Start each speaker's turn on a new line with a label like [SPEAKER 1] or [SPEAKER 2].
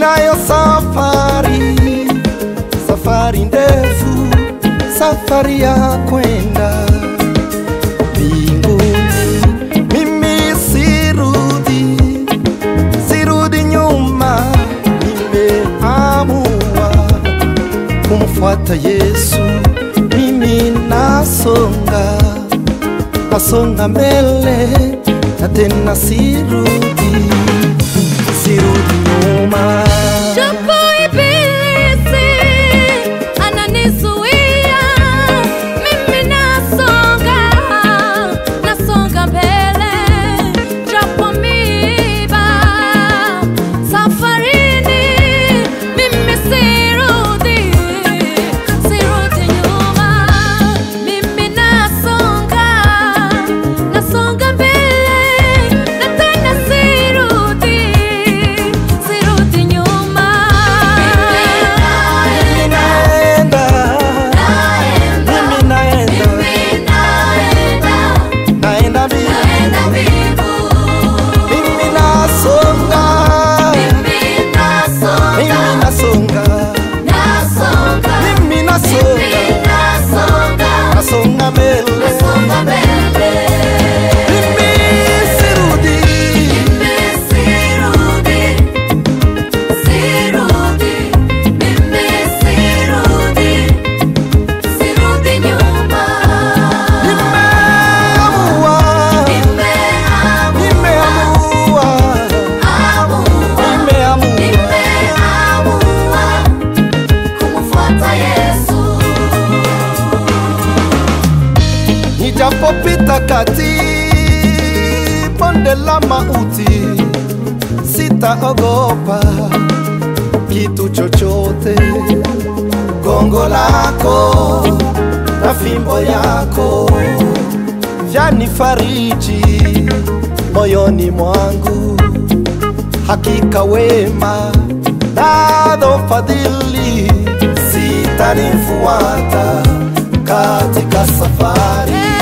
[SPEAKER 1] ninayo safari, safari ndefu, safari ya kwenda mbinguni. Mimi sirudi, sirudi nyuma, nimeamua kumfuata Yesu. Mimi nasonga, nasonga mbele na tena sirudi, sirudi nyuma.
[SPEAKER 2] Japo ibilisi ananizuia, mimi nasonga, nasonga mbele. Japo miiba safarini, mimi sirudi, sirudi nyuma. Mimi nasonga, nasonga mbele, na tena sirudi, sirudi nyuma.
[SPEAKER 1] Mimi naenda, mimi naenda, naenda mbinguni. Mimi nasonga, mimi nasonga, mimi nasonga, nasonga mbele. Mimi sirudi, nimeamua, nimeamua, nimeamua. Nijapopita kati bonde la mauti, sitaogopa kitu chochote. Gongo lako na fimbo yako vyanifariji moyoni mwangu. Hakika wema nazo fadhili zitanifuata katika safari